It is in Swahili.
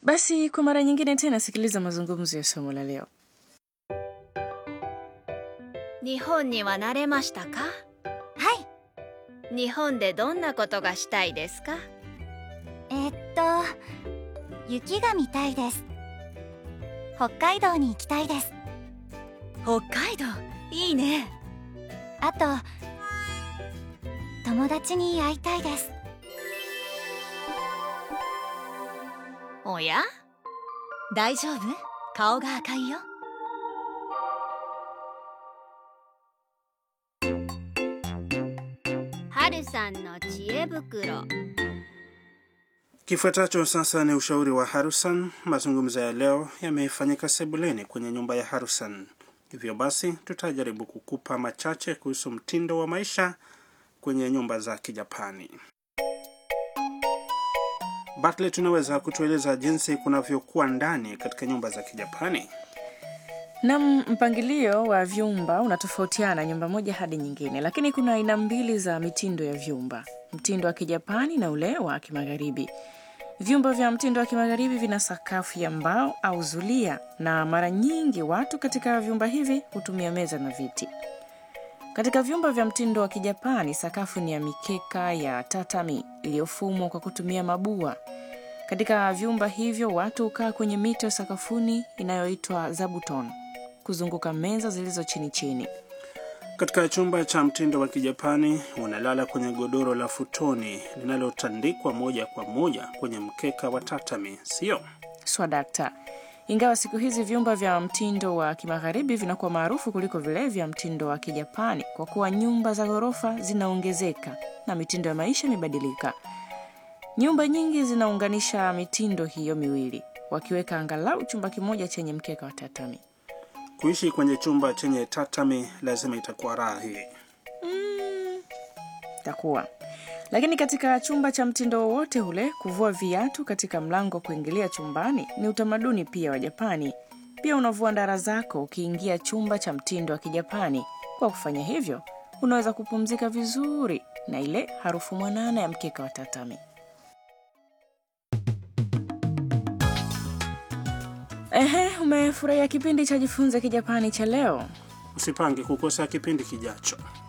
Basi kwa mara nyingine tena sikiliza mazungumzo ya somo la leo. 日本には慣れましたかはい日本でどんなことがしたいですかえーっと雪が見たいです北海道に行きたいです北海道いいねあと友達に会いたいですおや大丈夫顔が赤いよ春さんの知恵袋 Kifuatacho sasa ni ushauri wa Harusan. Mazungumzo ya leo yamefanyika sebuleni kwenye nyumba ya Harusan, hivyo basi tutajaribu kukupa machache kuhusu mtindo wa maisha kwenye nyumba za Kijapani. Bartlett, tunaweza kutueleza jinsi kunavyokuwa ndani katika nyumba za Kijapani? Nam, mpangilio wa vyumba unatofautiana nyumba moja hadi nyingine, lakini kuna aina mbili za mitindo ya vyumba: mtindo wa Kijapani na ule wa Kimagharibi. Vyumba vya mtindo wa Kimagharibi vina sakafu ya mbao au zulia, na mara nyingi watu katika vyumba hivi hutumia meza na viti. Katika vyumba vya mtindo wa Kijapani, sakafu ni ya mikeka ya tatami iliyofumwa kwa kutumia mabua. Katika vyumba hivyo watu hukaa kwenye mito ya sakafuni inayoitwa zabuton kuzunguka meza zilizo chini chini. Katika chumba cha mtindo wa Kijapani unalala kwenye godoro la futoni linalotandikwa moja kwa moja kwenye mkeka wa tatami, sio? Swadakta. Ingawa siku hizi vyumba vya mtindo wa kimagharibi vinakuwa maarufu kuliko vile vya mtindo wa Kijapani kwa kuwa nyumba za ghorofa zinaongezeka na mitindo ya maisha imebadilika. Nyumba nyingi zinaunganisha mitindo hiyo miwili, wakiweka angalau chumba kimoja chenye mkeka wa tatami. Kuishi kwenye chumba chenye tatami lazima itakuwa raha hii. takuwa lakini katika chumba cha mtindo wowote ule, kuvua viatu katika mlango wa kuingilia chumbani ni utamaduni pia wa Japani. Pia unavua ndara zako ukiingia chumba cha mtindo wa Kijapani. Kwa kufanya hivyo, unaweza kupumzika vizuri na ile harufu mwanana ya mkeka wa tatami. Ehe, umefurahia kipindi cha Jifunze Kijapani cha leo? Usipange kukosa kipindi kijacho.